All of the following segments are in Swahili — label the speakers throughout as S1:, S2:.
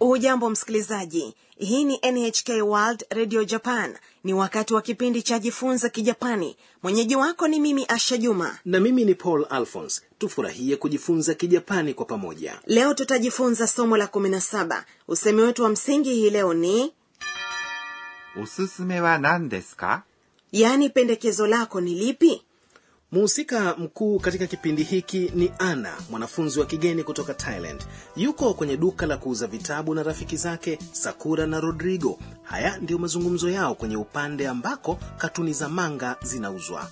S1: hujambo msikilizaji hii ni nhk world radio japan ni wakati wa kipindi cha jifunza kijapani mwenyeji wako ni mimi asha juma
S2: na mimi ni paul alphons tufurahie kujifunza kijapani kwa pamoja
S1: leo tutajifunza somo la 17 usemi wetu wa msingi hii leo ni
S3: おすすめは何ですか
S1: yaani pendekezo lako ni lipi
S2: mhusika mkuu katika kipindi hiki ni ana mwanafunzi wa kigeni kutoka thailand yuko kwenye duka la kuuza vitabu na rafiki zake sakura na rodrigo haya ndiyo mazungumzo yao kwenye upande ambako katuni za manga zinauzwa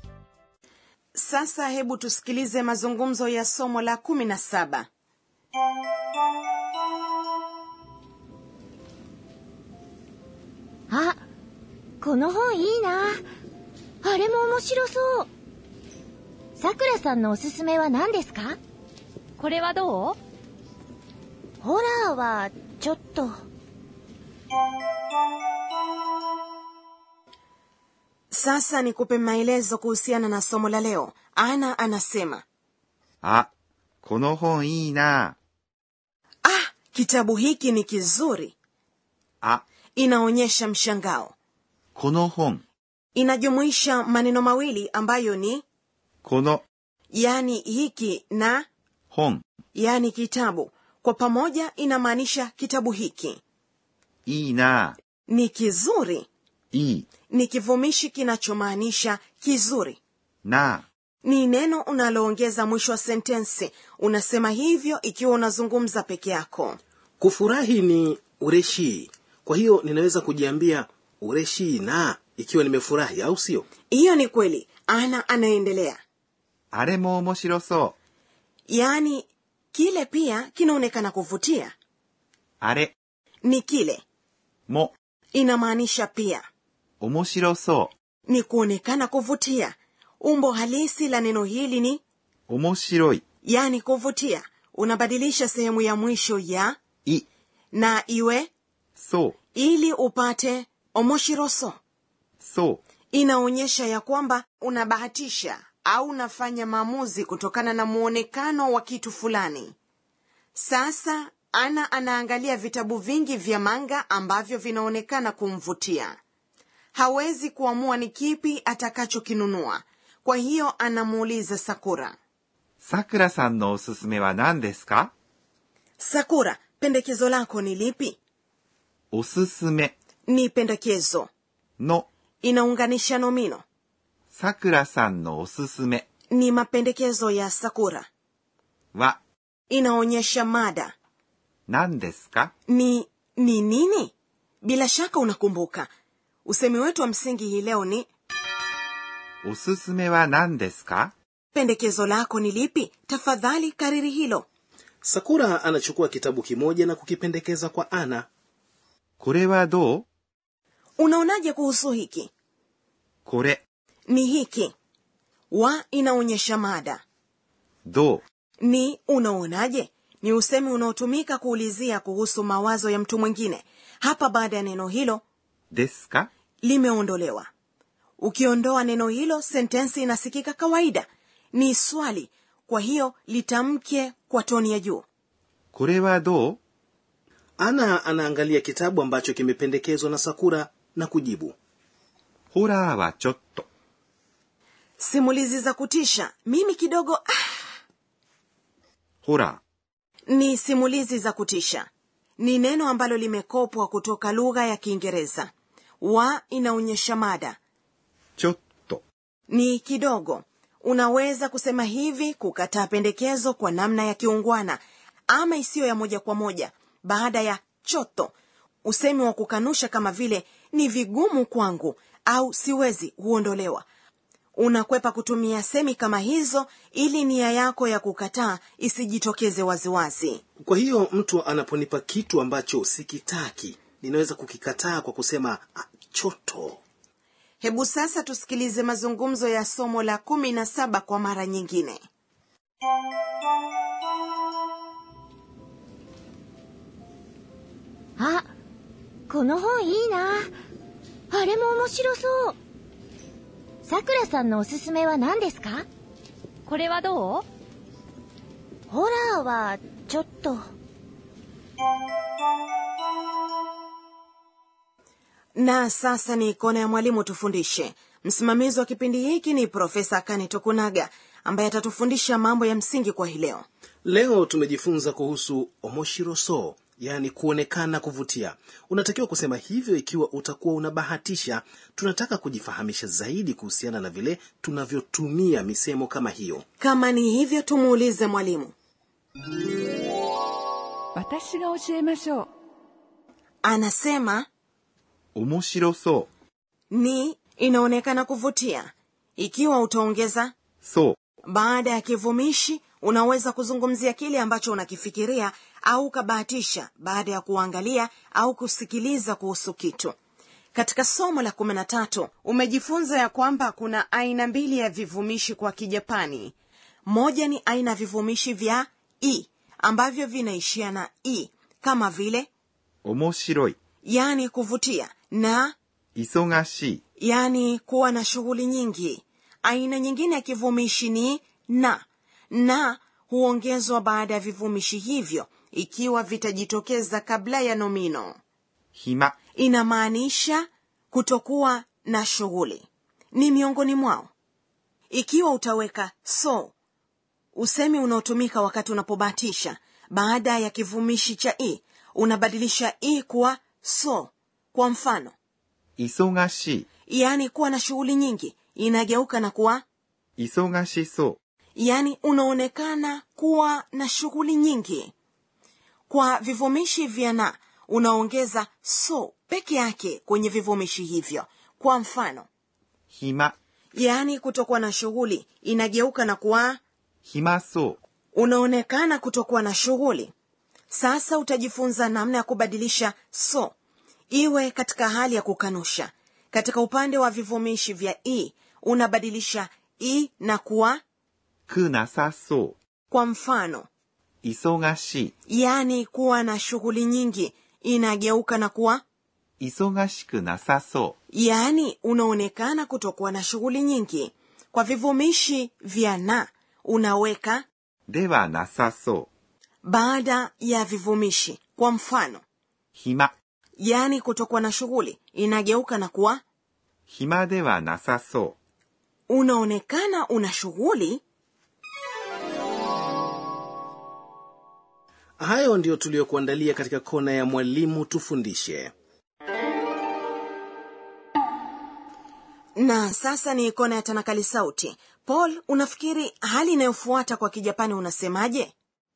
S1: sasa hebu tusikilize mazungumzo ya somo la 17
S4: あ、この本いいな。あれも面白そう。さくらさんのおすすめは何ですかこれはどうホラーは、ちょっと。
S1: sasa nikupe maelezo kuhusiana na somo la leo ana anasema
S3: あ、この本いいな。
S1: ah kitabu hiki ni kizuri
S3: あ、
S1: inaonyesha mshangao
S3: この本。
S1: inajumuisha maneno mawili ambayo ni
S3: この
S1: yani hiki na
S3: 本。
S1: yani kitabu kwa pamoja inamaanisha kitabu hiki
S3: いいな。
S1: ni kizuri
S3: いい。
S1: ni kivumishi kinachomaanisha kizuri
S3: な。
S1: ni neno unaloongeza mwisho wa sentensi unasema hivyo ikiwa unazungumza peke yako
S2: kufurahi ni ureshi kwa hiyo ninaweza kujiambia ureshi na ikiwa nimefurahi au sio
S1: hiyo ni kweli ana anaendelea
S3: あれも面白そ
S1: yaani kile pia kinaonekana kuvutia
S3: う。あれ
S1: ni kile
S3: も
S1: inamaanisha pia
S3: 面白そ
S1: ni kuonekana kuvutia umbo halisi la neno hili ni
S3: う。面白い。
S1: yani kuvutia unabadilisha sehemu ya mwisho ya
S3: い。
S1: na iwe
S3: そう。
S1: ili upate omoshiroso
S3: そう。
S1: inaonyesha ya kwamba unabahatisha au unafanya maamuzi kutokana na muonekano wa kitu fulani sasa ana anaangalia vitabu vingi vya manga ambavyo vinaonekana kumvutia hawezi kuamua ni kipi atakachokinunua kwa hiyo anamuuliza sakura
S3: さくらさんのおすすめは何ですか
S1: sakura pendekezo lako ni lipi
S3: おすすめ
S1: ni pendekezo
S3: の
S1: inaunganisha nomino
S3: さくらさんのおすすめ
S1: ni mapendekezo ya sakura
S3: は
S1: inaonyesha mada
S3: 何ですか
S1: ni ni nini bila shaka unakumbuka usemi wetu wa msingi hii leo ni
S3: おすすめは何ですか
S1: pendekezo lako ni lipi tafadhali kariri hilo
S2: sakura anachukua kitabu kimoja na kukipendekeza kwa ana
S3: これはどう
S1: unaonaje kuhusu hiki
S3: これ、
S1: ni hiki wa inaonyesha mada
S3: どう
S1: ni unaonaje ni usemi unaotumika kuulizia kuhusu mawazo ya mtu mwingine hapa baada ya neno hilo
S3: ですか
S1: limeondolewa ukiondoa neno hilo sentensi inasikika kawaida ni swali kwa hiyo litamke kwa toni ya juu
S3: これはどう
S2: ana anaangalia kitabu ambacho kimependekezwa na sakura na kujibu
S3: ホラーはちょっと。
S1: simulizi za kutisha mimi kidogo ah,
S3: ホラ
S1: ni simulizi za kutisha ni neno ambalo limekopwa kutoka lugha ya kiingereza wa inaonyesha mada
S3: ー、ちょっと。
S1: ni kidogo unaweza kusema hivi kukataa pendekezo kwa namna ya kiungwana ama isiyo ya moja kwa moja baada ya choto usemi wa kukanusha kama vile ni vigumu kwangu au siwezi huondolewa unakwepa kutumia semi kama hizo ili nia yako ya kukataa isijitokeze waziwazi
S2: kwa hiyo mtu anaponipa kitu ambacho sikitaki ninaweza kukikataa kwa kusema "Ah, choto
S1: hebu sasa tusikilize mazungumzo ya somo la kumi na saba kwa mara nyingine
S4: あ、この本いいな。あれも面白そう。さくらさんのおすすめは何ですかこれはどうホラーは、ちょっと。
S1: na sasa ni kona ya mwalimu tufundishe msimamizi wa kipindi hiki ni profesa kani tokunaga ambaye atatufundisha mambo ya msingi kwa hii leo
S2: leo tumejifunza kuhusu omoshiroso yaani kuonekana kuvutia unatakiwa kusema hivyo ikiwa utakuwa unabahatisha tunataka kujifahamisha zaidi kuhusiana na vile tunavyotumia misemo kama hiyo
S1: kama ni hivyo tumuulize mwalimu
S5: 私が教えましょう
S1: anasema
S3: 面白そ
S1: ni inaonekana kuvutia ikiwa utaongeza
S3: う。そう。
S1: baada ya kivumishi unaweza kuzungumzia kile ambacho unakifikiria au ukabahatisha baada ya kuangalia au kusikiliza kuhusu kitu katika somo la kumi na tatu umejifunza ya kwamba kuna aina mbili ya vivumishi kwa kijapani moja ni aina ya vivumishi vya i ambavyo vinaishia na i kama vile
S3: 面白い。
S1: yani kuvutia na
S3: 忙しい。
S1: yani kuwa na shughuli nyingi aina nyingine ya kivumishi ni na na huongezwa baada ya vivumishi hivyo ikiwa vitajitokeza kabla ya nomino
S3: 暇。
S1: inamaanisha kutokuwa na shughuli ni miongoni mwao ikiwa utaweka so usemi unaotumika wakati unapobahatisha baada ya kivumishi cha i unabadilisha i kuwa so kwa mfano
S3: 忙し
S1: yaani kuwa na shughuli nyingi inageuka na kuwa
S3: い。忙しそう。
S1: yaani unaonekana kuwa na shughuli nyingi kwa vivumishi vya na unaongeza so peke yake kwenye vivumishi hivyo kwa mfano
S3: 暇。
S1: yaani kutokuwa na shughuli inageuka na kuwa
S3: 暇そう。
S1: unaonekana kutokuwa na shughuli sasa utajifunza namna ya kubadilisha so iwe katika hali ya kukanusha katika upande wa vivumishi vya i unabadilisha i na kuwa
S3: くなさそ
S1: kwa mfano
S3: う。忙し
S1: yaani kuwa na shughuli nyingi inageuka na kuwa
S3: い。忙しくなさそ
S1: yaani unaonekana kutokuwa na shughuli nyingi kwa vivumishi vya na unaweka
S3: う。ではなさそ
S1: baada ya vivumishi kwa mfano
S3: う。暇。
S1: yaani kutokuwa na shughuli inageuka na kuwa
S3: 暇ではなさそ
S1: unaonekana una shughuli
S2: hayo ndiyo tuliyokuandalia katika kona ya mwalimu tufundishe
S1: na sasa ni kona ya tanakali sauti paul unafikiri hali inayofuata kwa kijapani unasemaje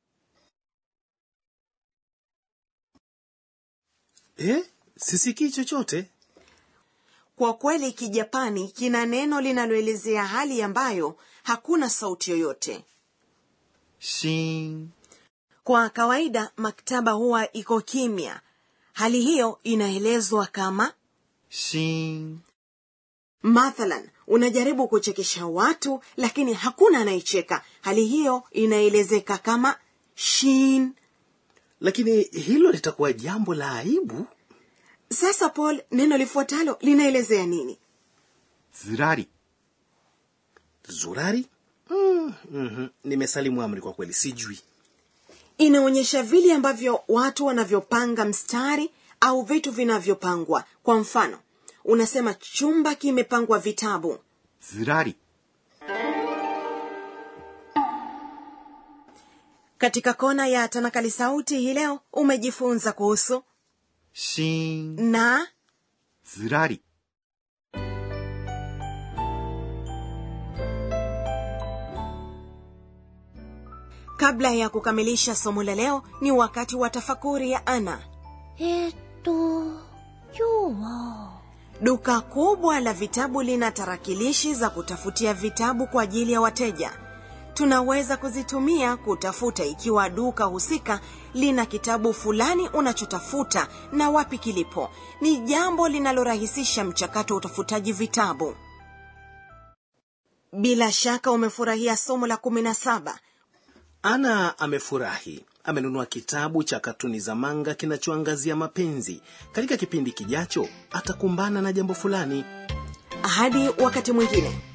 S2: eh? sisikii chochote
S1: kwa kweli kijapani kina neno linaloelezea hali ambayo hakuna sauti yoyote
S3: う。しーん。
S1: kwa kawaida maktaba huwa iko kimya hali hiyo inaelezwa kama
S3: しーん。
S1: mathalan unajaribu kuchekesha watu lakini hakuna anayecheka hali hiyo inaelezeka kama shin
S2: lakini hilo litakuwa jambo la aibu
S1: sasa paul neno lifuatalo linaelezea nini
S3: ずらり。
S2: zurari mm, mm nimesalimu amri kwa kweli sijui
S1: inaonyesha vile ambavyo watu wanavyopanga mstari au vitu vinavyopangwa kwa mfano unasema chumba kimepangwa vitabu
S3: ずらり。
S1: katika kona ya tanakali sauti hii leo umejifunza kuhusu
S3: しーん。
S1: na
S3: ずらり。
S1: kabla ya kukamilisha somo la leo ni wakati wa tafakuri ya ana
S4: えーっと、今日は、
S1: duka kubwa la vitabu lina tarakilishi za kutafutia vitabu kwa ajili ya wateja tunaweza kuzitumia kutafuta ikiwa duka husika lina kitabu fulani unachotafuta na wapi kilipo ni jambo linalorahisisha mchakato wa utafutaji vitabu bila shaka umefurahia somo la kumi na saba
S2: ana amefurahi amenunua kitabu cha katuni za manga kinachoangazia mapenzi katika kipindi kijacho atakumbana na jambo fulani
S1: hadi wakati mwingine